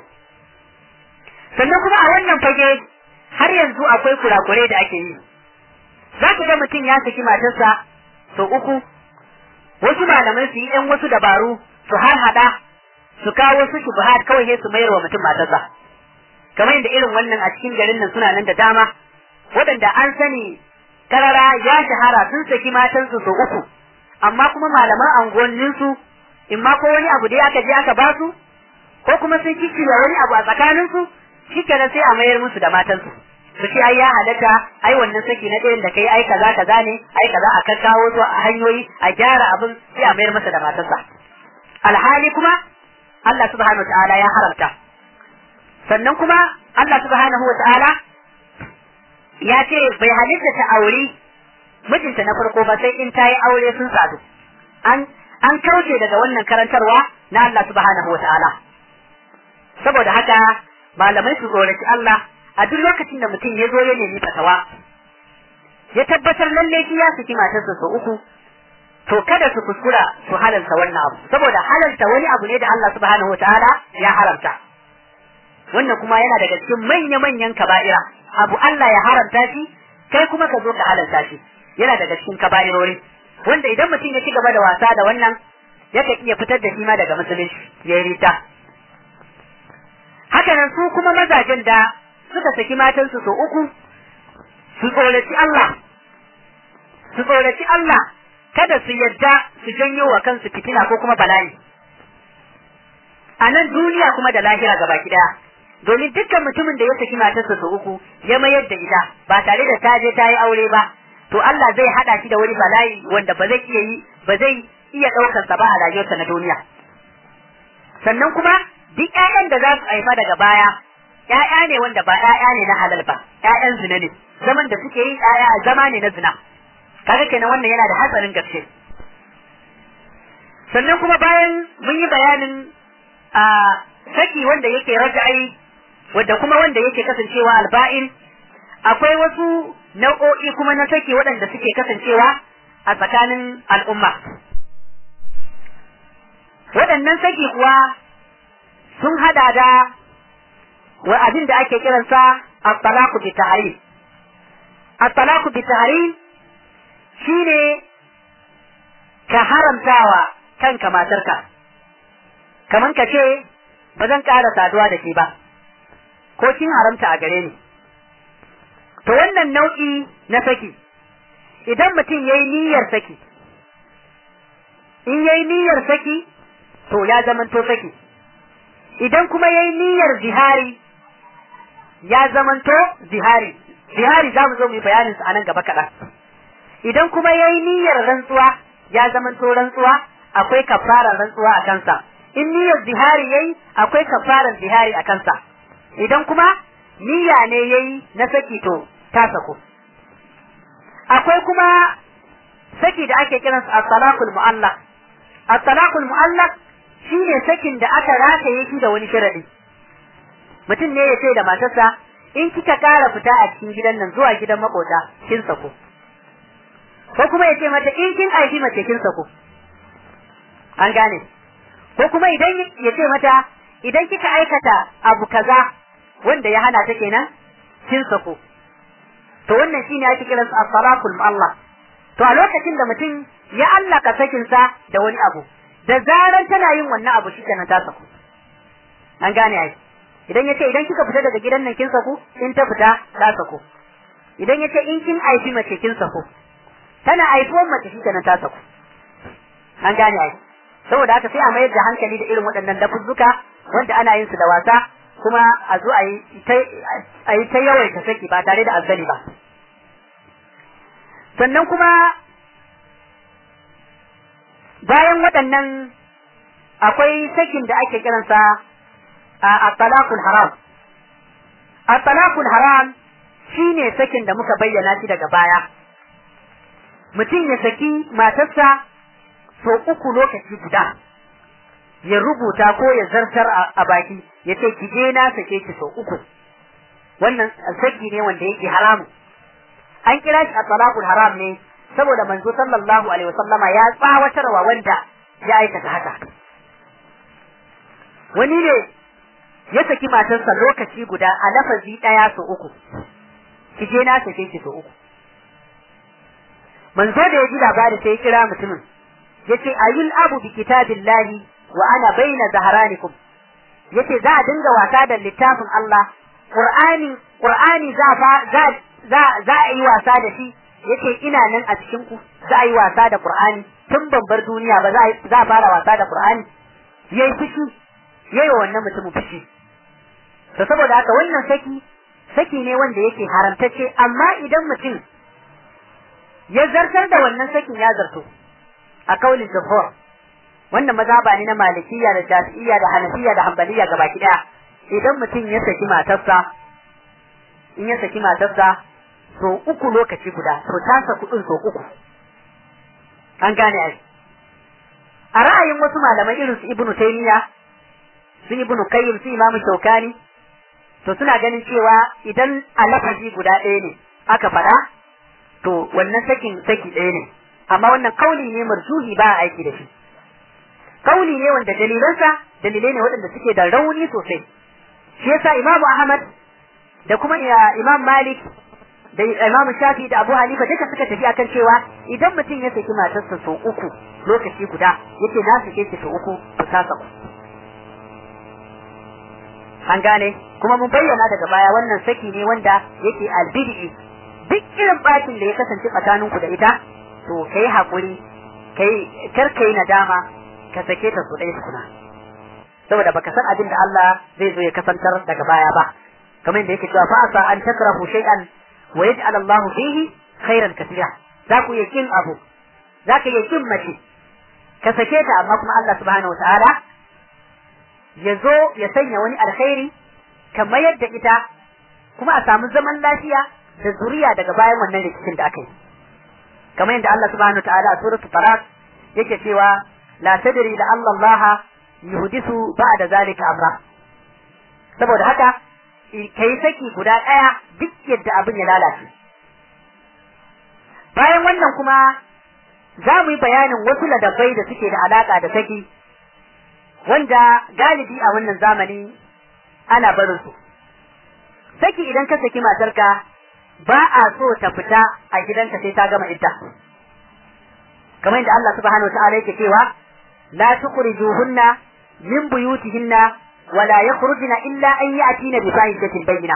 sannan kuma a wannan fage har yanzu akwai kurakurai da ake yi za ku ga mutum ya saki matarsa sau uku wasu malamai su yi ɗan wasu dabaru su har hada su kawo wasu shubuhat kawai ne su mayar wa mutum matarsa kamar yadda irin wannan a cikin garin nan suna nan da dama waɗanda an sani karara ya shahara sun saki matansu sau uku amma kuma malaman anguwanninsu in ma ko wani abu da aka je aka ba su ko kuma sun kikkiwa wani abu a tsakaninsu shikenan sai a mayar musu da matansu su ce ai ya halatta ai wannan saki na ɗayan da kai ai kaza kaza ne ai kaza a kakkawo su a hanyoyi a gyara abin sai a mayar masa da matarsa alhali kuma Allah subhanahu ta'ala ya haramta sannan kuma Allah subhanahu wa ta'ala ya ce bai halitta ta aure mijinta na farko ba sai in ta yi aure sun sadu an an kauce daga wannan karantarwa na Allah subhanahu wa ta'ala saboda haka malamai su tsoraci Allah a duk lokacin da mutum ya zo ya nemi fatawa ya tabbatar lalle shi ya saki matarsa sau uku to kada su kuskura su halalta wannan abu saboda halalta wani abu ne da Allah subhanahu wa ta'ala ya haramta wannan kuma yana daga cikin manya-manyan kaba'ira abu Allah ya haramta shi kai kuma ka zo ka halalta shi yana daga cikin kaba'irori wanda idan mutum ya ci gaba da wasa da wannan yakan iya fitar da shi ma daga musulunci ya yi rita haka nan su kuma mazajen da suka saki matansu sau uku su tsoraci Allah su tsoraci Allah kada su yadda su janyo wa kansu fitina ko kuma bala'i a nan duniya kuma da lahira gaba daya domin dukkan mutumin da ya saki matarsa sau uku ya mayar da ita ba tare da ta je ta yi aure ba to Allah zai hada shi da wani bala'i wanda ba zai iya yi ba zai iya daukar sa ba a rayuwarsa na duniya sannan kuma duk ƴaƴan da za su haifa daga baya ƴaƴa ne wanda ba ƴaƴa ne na halal ba ƴaƴan zina ne zaman da suke yi ƴaƴa zama ne na zina kaga kenan wannan yana da hatsarin gaske sannan kuma bayan mun yi bayanin a saki wanda yake raja'ai wanda kuma wanda yake kasancewa alba'in akwai wasu nau'o'i kuma na saki waɗanda suke kasancewa a tsakanin al'umma waɗannan saki kuwa sun hada da wa abin da ake kiransa at-talaqu bi tahrim at-talaqu bi tahrim shine ka haramtawa kanka matarka kaman ka ce ba zan ƙara saduwa da ke ba ko kin haramta a gare ni to wannan nau'i na saki idan mutum yayi niyyar saki in yayi niyyar saki to ya zamanto saki idan kuma yayi niyyar zihari ya zamanto zihari zihari za mu zo mu yi bayanin sa anan gaba kaɗan idan kuma yayi niyyar rantsuwa ya zamanto rantsuwa akwai kafarar rantsuwa a kansa in niyyar zihari yayi akwai kafarar zihari a kansa idan kuma niyya ne yayi na saki to ta sako akwai kuma saki da ake kiransa at-talaqul mu'allaq at-talaqul mu'allaq shine sakin da aka rataye shi da wani sharadi mutum ne ya ce da matarsa in kika kara fita a cikin gidan nan zuwa gidan makota kin sako ko kuma ya ce mata in kin aiki mace kin sako an gane ko kuma idan ya ce mata idan kika aikata abu kaza wanda ya hana ta kenan kin sako to wannan shine ake kiran sa as-salakul mu'allaq to a lokacin da mutum ya allaka sakin sa da wani abu da zaran tana yin wannan abu shi kenan ta sako an gane ai idan yace idan kika fita daga gidan nan kin sako in ta fita ta sako idan yace in kin aifi mace kin sako tana aifuwar mace shi kenan ta sako an gane ai saboda haka sai a mayar da hankali da irin waɗannan lafuzzuka wanda ana yin su da wasa kuma a zo a yi ta yawaita saki ba tare da azzali ba sannan kuma bayan waɗannan akwai sakin da ake kiransa a talakul haram a talakul haram shine sakin da muka bayyana shi daga baya mutum ya saki matarsa so uku lokaci guda ya rubuta ko ya zartar a baki ya ce ki je na sake ki sau uku wannan saki ne wanda yake haramu an kira shi a talaqul haram ne saboda manzo sallallahu alaihi wasallama ya tsawatarwa wanda ya aikata haka wani ne ya saki matarsa lokaci guda a lafazi daya sau uku ki je na sake ki sau uku manzo da ya ji labari sai ya kira mutumin yace ayul abu bi kitabillahi wa ana baina zaharanikum yace za a dinga wasa da littafin Allah Qur'ani Qur'ani za fa za za za a yi wasa da shi yace ina nan a cikin ku za a yi wasa da Qur'ani tun babbar duniya ba za za a fara wasa da Qur'ani yayi fushi yayi wannan mutumin fushi to saboda haka wannan saki saki ne wanda yake haramtacce amma idan mutum ya zartar da wannan sakin ya zarto a kaulin jumhur wannan mazhaba ne na malikiya da shafi'iyya da hanafiya da hanbaliya gabaki daya idan mutum ya saki matarsa in ya saki matarsa so uku lokaci guda to ta saku din so uku an gane ai a ra'ayin wasu malamai irin su ibnu taymiya su ibnu qayyim su imamu shaukani to suna ganin cewa idan a lafazi guda ɗaya ne aka faɗa to wannan sakin saki ɗaya ne amma wannan kauli ne marjuhi ba a aiki da shi kauli ne wanda dalilansa dalilai ne waɗanda suke da rauni sosai shi yasa imamu ahmad da kuma imam malik da imam shafi da abu hanifa duka suka tafi akan cewa idan mutum ya saki matarsa sau uku lokaci guda yace na sake ki sau uku ku sasa ku an gane kuma mun bayyana daga baya wannan saki ne wanda yake albidi duk irin bacin da ya kasance tsakaninku da ita to kai hakuri kai kar kai nadama ka sake ta su ɗaya tukuna saboda baka san abin da Allah zai zo ya kasantar daga baya ba kamar yadda yake cewa fa asa an takrahu shay'an wa yaj'al Allahu fihi khairan katira za ku yi kin abu za ka yi kin mace ka sake ta amma kuma Allah subhanahu wataala ya zo ya sanya wani alkhairi kamar yadda ita kuma a samu zaman lafiya da zuriya daga bayan wannan rikicin da aka yi kamar yadda Allah subhanahu wataala a suratul talaq yake cewa la tadri la Allah yuhdisu ba'da zalika amra saboda haka kai saki guda daya duk yadda abin ya lalace bayan wannan kuma za mu yi bayanin wasu ladabai da suke da alaka da saki wanda galibi a wannan zamani ana barin su saki idan ka saki matarka ba a so ta fita a gidanka sai ta gama idda kamar yadda Allah subhanahu wa ta'ala yake cewa la tukhrijuhunna min buyutihinna wa la yakhrujna illa an ya'tina bi fahishatin bayyina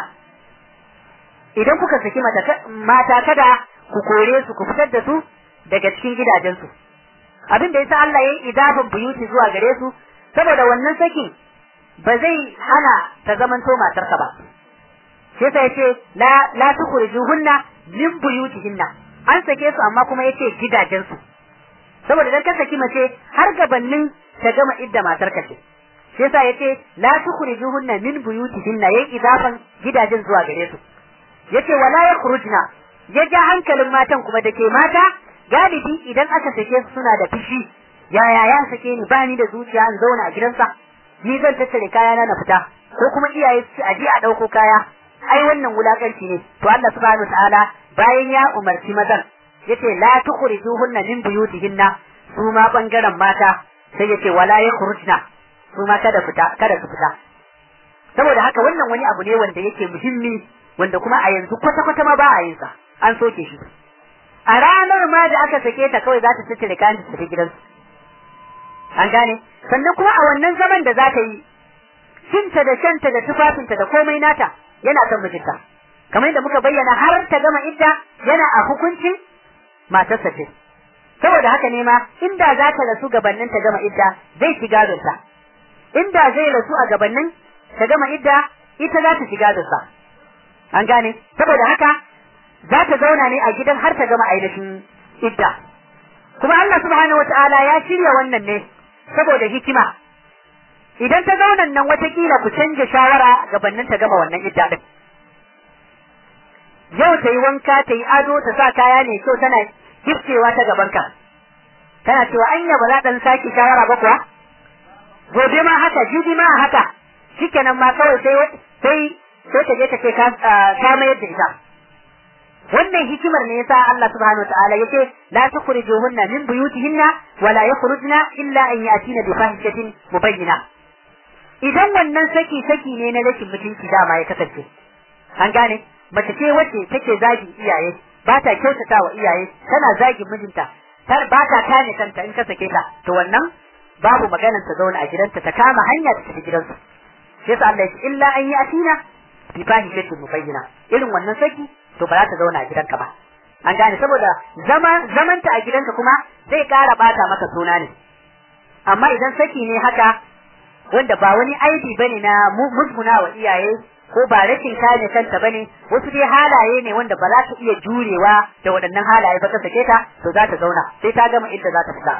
idan kuka saki mata kada ku kore su ku fitar da su daga cikin gidajensu abin da yasa Allah yayi idafin buyuti zuwa gare su saboda wannan sakin ba zai hana ta zamanto matarka ba sai sai yace la la tukhrijuhunna min buyutihinna an sake su amma kuma yace gidajensu saboda dan ka saki mace har gabannin ta gama idda matarka ce sai yasa yace la tukhrijuhunna min buyutihinna yayi idafan gidajen zuwa gare su yace wala yakhrujna ya ja hankalin matan kuma da ke mata galibi idan aka sake su suna da fishi yaya ya sake ni ba ni da zuciya in zauna a gidansa ni zan tattare kayana na fita ko kuma iyaye su a je a ɗauko kaya ai wannan wulakanci ne to Allah subhanahu wataala bayan ya umarci mazan yace la tukhrijuhunna min buyutihinna su ma bangaren mata sai yace wala yakhrujna su ma kada fita kada su fita saboda haka wannan wani abu ne wanda yake muhimmi wanda kuma a yanzu kwata kwata ma ba a yin sa an soke shi a ranar ma da aka sake ta kawai za ta tattare kayan ta tafi gidansu an gane sannan kuma a wannan zaman da za ta yi cinta da shanta da tufafinta da komai nata yana son mijinta kamar yadda muka bayyana har ta gama idda yana a hukuncin matarsa ce saboda haka ne ma inda za ta rasu gabanin ta gama idda zai ci gadonta inda zai rasu a gabanin ta gama idda ita za ta ci gadonsa an gane saboda haka za ta zauna ne a gidan har ta gama ainihin idda kuma Allah subhanahu wataala ya shirya wannan ne saboda hikima idan ta zauna nan watakila ku canja shawara gabanin ta gama wannan idda din yau ta yi wanka ta yi ado ta sa kaya ne kyau tana gifcewa ta gabanka tana cewa anya ba za ɗan sake shawara ba kuwa gobe ma haka jibi ma haka shikenan ma kawai sai sai sai ta je ta ce ka mayar da ita wannan hikimar ne yasa Allah subhanahu wataala yace la tukhrijuhunna min buyutihinna wa la yakhrujna illa an yatina bi fahishatin mubayyina idan wannan saki saki ne na rashin mutunci dama ya kasance an gane mace ce wacce take zagi iyaye ba ta kyautata wa iyaye tana zagi mijinta tar ba ta kane kanta in ka sake ta to wannan babu maganar ta zauna a gidanta ta kama hanya ta tafi gidansu sai yasa Allah ya ce illa an yatina bi fahishatin mubayyina irin wannan saki to ba za ta zauna a gidanka ba an gane saboda zama zamanta a gidanka kuma zai ƙara bata maka suna ne amma idan saki ne haka wanda ba wani aibi bane na musguna wa iyaye ko ba rashin kare kanta bane wasu dai halaye ne wanda ba za ta iya jurewa da waɗannan halaye ba ta sake ta to za ta zauna sai ta gama inda za ta fita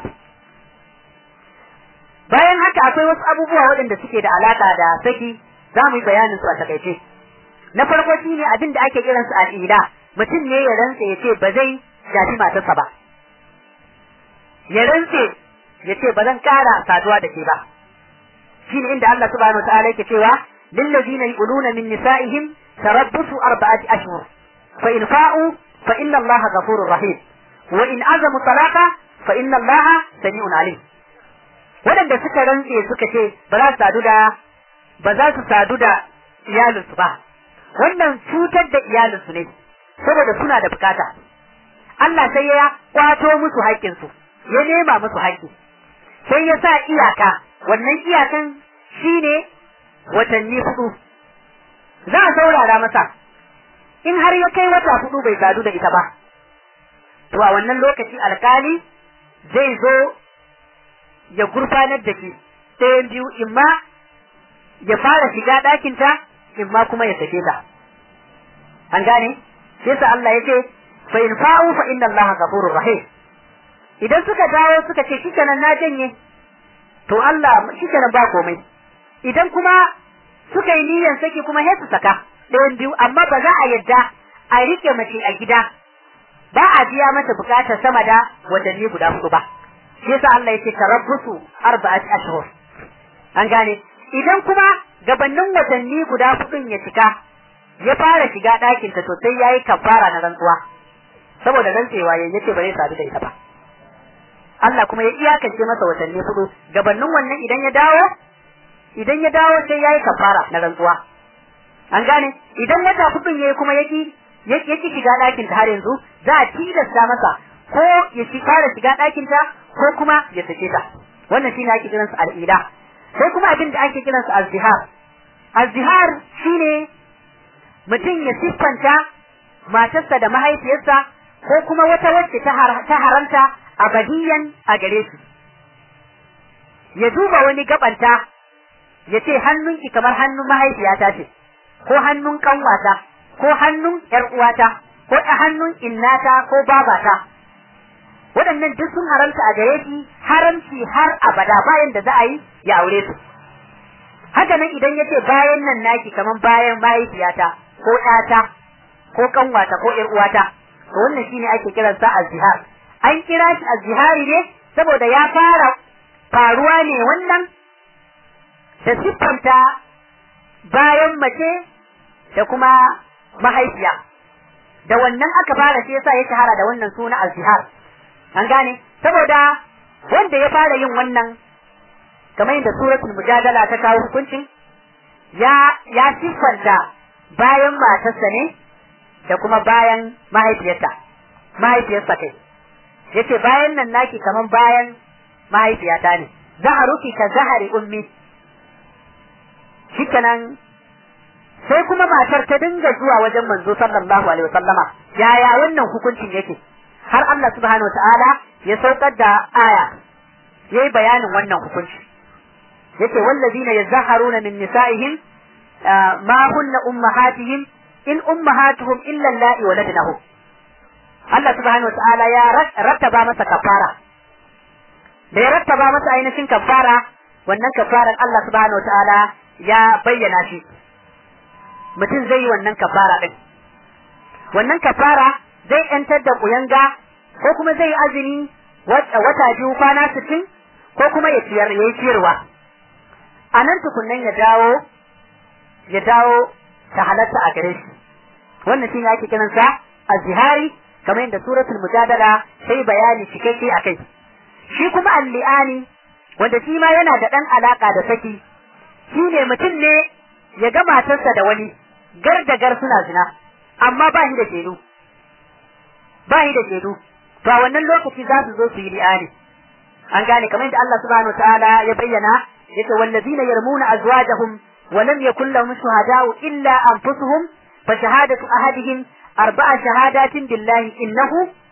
bayan haka akwai wasu abubuwa waɗanda suke da alaka da saki za mu yi bayanin su a takaice na farko shine abin da ake kiransu al'ila mutum ne ya rantse ya ce ba zai shafi matarsa ba ya rantse yace ba zan kara saduwa da ke ba shine inda Allah subhanahu wataala yake cewa lil ladina yuluna min nisa'ihim tarabbusu arba'ati ashhur fa in fa'u fa inna Allah ghafurur rahim wa in azamu talaqa fa inna Allah sami'un alim wadanda suka rantse suka ce ba za su sadu da ba za su sadu da iyalinsu ba wannan cutar da iyalinsu ne saboda suna da bukata Allah sai ya kwato musu haƙƙinsu ya nema musu haƙƙi sai ya sa iyaka wannan iyakan shine watanni hudu za a saurara masa in har ya kai wata hudu bai sadu da ita ba to a wannan lokaci alkali zai zo ya gurfanar da shi ɗayan biyu imma ya fara shiga ɗakinta imma kuma ya sake ta an gane sai sa Allah ya ce fa in fa'u fa inna Allah ghafurur rahim idan suka dawo suka ce shikenan na janye to Allah shikenan ba komai idan kuma suka yi niyyar saki kuma sai su saka ɗayan biyu amma ba za a yadda a rike mace a gida ba a biya mata bukatar sama da watanni guda hudu ba shi yasa Allah yake tarabbusu arba'ati ashhur an gane idan kuma gabanin watanni guda hudun ya cika ya fara shiga ɗakin ta to sai yayi kafara na rantsuwa saboda rantsewa yayin yace ba zai sadu da ita ba Allah kuma ya iyakance masa watanni hudu gabanin wannan idan ya dawo idan ya dawo sai yayi kafara na rantsuwa an gane idan wata hudun yayi kuma yaki yaki shiga ɗakin ta har yanzu za a tilasta masa ko ya shi fara shiga ɗakin ta ko kuma ya sake ta wannan shine ake kiransa al'ida sai kuma abin da ake kiransa az-zihar az-zihar shine mutum ya siffanta matarsa da mahaifiyarsa ko kuma wata wacce ta haramta abadiyan a gare su ya duba wani gabanta ya ce hannunki kamar hannun mahaifiyata ce ko hannun kanwata ko hannun yar uwata ko hannun innata ko babata waɗannan duk sun haramta a gare shi haramci har abada bayan da za a yi ya aure su haka nan idan ya ce bayan nan naki kamar bayan mahaifiyata ko ƴata ko kanwata ko ƴar uwata to wannan shine ake kiran sa azhar an kira shi azhari ne saboda ya fara faruwa ne wannan da siffanta bayan mace da kuma mahaifiya da wannan aka fara shi yasa ya shahara da wannan suna azhar an gane saboda wanda ya fara yin wannan kamar yadda suratul mujadala ta kawo hukuncin ya ya siffanta bayan matarsa ne da kuma bayan mahaifiyarta mahaifiyarsa kai yace bayan nan naki kaman bayan mahaifiyata ne zaharuki ka zahari ummi shikenan sai kuma matar ta dinga zuwa wajen manzo sallallahu alaihi wasallama yaya wannan hukuncin yake har Allah subhanahu wataala ya saukar da aya yayi bayanin wannan hukunci yace wallazina yazharuna min nisaihim ma hunna ummahatihim in ummahatuhum illa allati waladnahum Allah subhanahu wataala ya rattaba masa kafara da ya rattaba masa ainihin kafara wannan kafaran Allah subhanahu wataala ya bayyana shi mutum zai yi wannan kafara din wannan kafara zai yantar da kuyanga ko kuma zai azumi wata biyu kwana sittin ko kuma ya ciyar ya yi ciyarwa a nan tukunnan ya dawo ya dawo ta halatta a gare shi wannan shine ake kiran sa azhari kamar yadda suratul mujadala sai bayani cikakke akai shi kuma al-li'ani wanda shi ma yana da dan alaka da saki shine mutum ne ya ga matarsa da wani gar da gar suna zina amma ba shi da shedu ba shi da shedu to a wannan lokaci za su zo su yi li'ani an gane kamar yadda Allah subhanahu wa ta'ala ya bayyana yace wallazina yarmuna azwajahum wa lam yakul lahum shuhada'u illa anfusuhum fa shahadatu ahadihim arba'a shahadatin billahi innahu